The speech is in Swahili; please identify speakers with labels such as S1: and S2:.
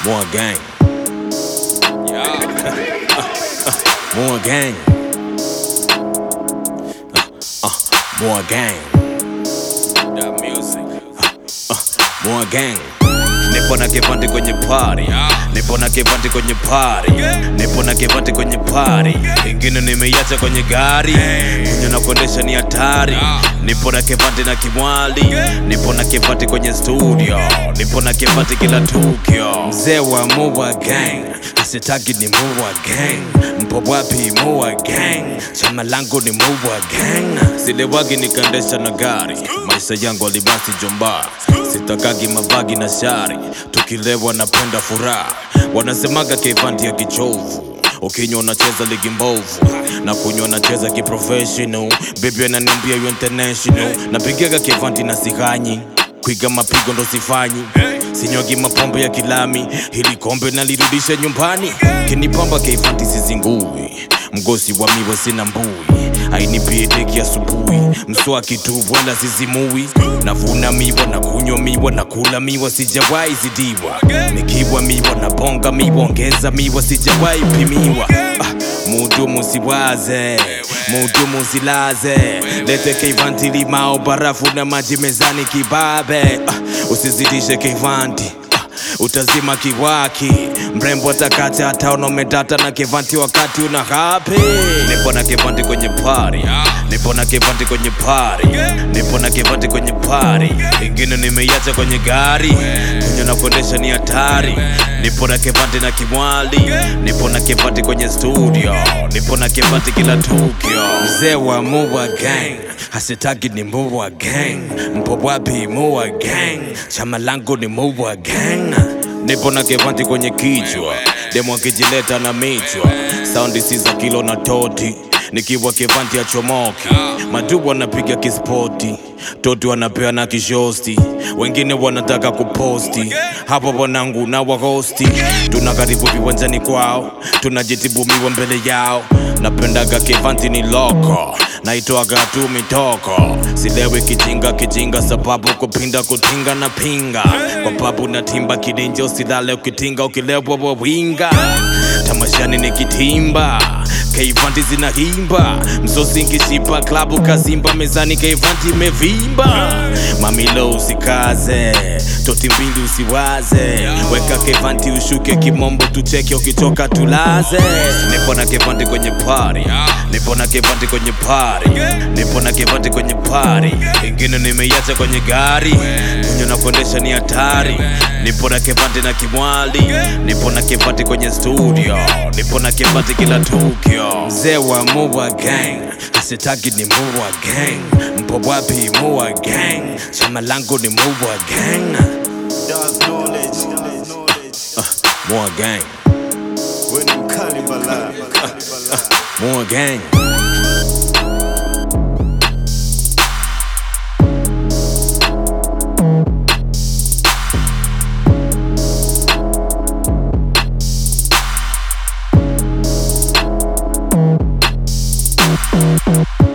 S1: More gang. More gang. Uh, uh, more gang.
S2: That music.
S1: More gang. Nipo na kivandi kwenye party. Nipo na kivandi kwenye party. Nipo na kivandi kwenye party. Ingine nimeiacha kwenye gari. Kunywa na kuendesha ni hatari. Nipo na kivandi na kimwali. Nipo na kivandi kwenye studio. Nipo na kivandi kila tukio. Mzee wa Mua gang. Asitaki ni Mua gang. Mpo wapi Mua gang? Chama langu ni Mua gang. Silewagi nikaendesha na gari. Maisha yangu alibasi jomba. Sitakagi mavagi na shari. Tukilewa napenda furaha. Wanasemaga kivandi ya kichovu ukinywa unacheza ligi mbovu na kunywa nacheza kiprofessional bebi ananiambia you international napigaga kivanti na sihanyi kwiga mapigo ndo sifanyi sinywagi mapombe ya kilami hili kombe nalirudisha nyumbani kinipamba keivanti sizingui mgosi wa miwa sina mbui ainipie deki asubuhi mswaki tu wala sizimui navuna miwa na kunywa miwa na kula miwa sijawahi zidiwa nikiwa miwa na bonga miwa ongeza miwa sijawahi pimiwa ah, mudumu siwaze mudumu silaze lete keivanti limao barafu na maji mezani kibabe ah, usizidishe keivanti utazima kiwaki mrembo atakata hata unaometata na kivanti wakati una hapi nipo na kivanti kwenye pari nipo na kivanti kwenye pari nipo na kivanti kwenye pari ingine nimeiacha kwenye gari kunywa na kuendesha ni hatari nipo na kivanti na kimwali nipo na kivanti kwenye studio nipo na kivanti kila tukio mzee wa Mua gang hasitaki ni Mua gang mpo wapi Mua gang chama langu ni Mua gang nipo na kivanti kwenye kichwa demo akijileta na michwa saundi si za kilo na toti nikiwa kivanti ya chomoki madubu wanapiga kispoti toti wanapea na kishosti wengine wanataka kuposti hapo wanangu na wahosti tuna karibu viwanjani kwao tunajitibumiwa mbele yao napendaga kivanti ni loko naitoaga tu mitoko silewi kijinga kijinga sababu kupinda kutinga na pinga kwa babu na timba kidinja usilale ukitinga ukilewa wawinga tamashani ni kitimba keivanti zinahimba msosi nkishipa klabu kazimba mezani keivanti imevimba mamilo usikaze toti mbili usiwaze weka kevanti ushuke kimombo tucheke ukichoka tulaze nipo na kevanti kwenye pari nipo na kevanti kwenye pari nipo na kevanti kwenye pari ingine nimeiacha kwenye gari kunywa na kuendesha ni hatari nipo na kevanti na kimwali nipo na kevanti kwenye studio nipo na kevanti kila tukio mzee wa Mua gang asitaki ni Mua gang mpo wapi Mua gang chama langu ni Mua gang
S3: Dark knowledge.
S1: Mua gang
S3: When I'm cannibal.
S1: Mua gang
S4: Thank you.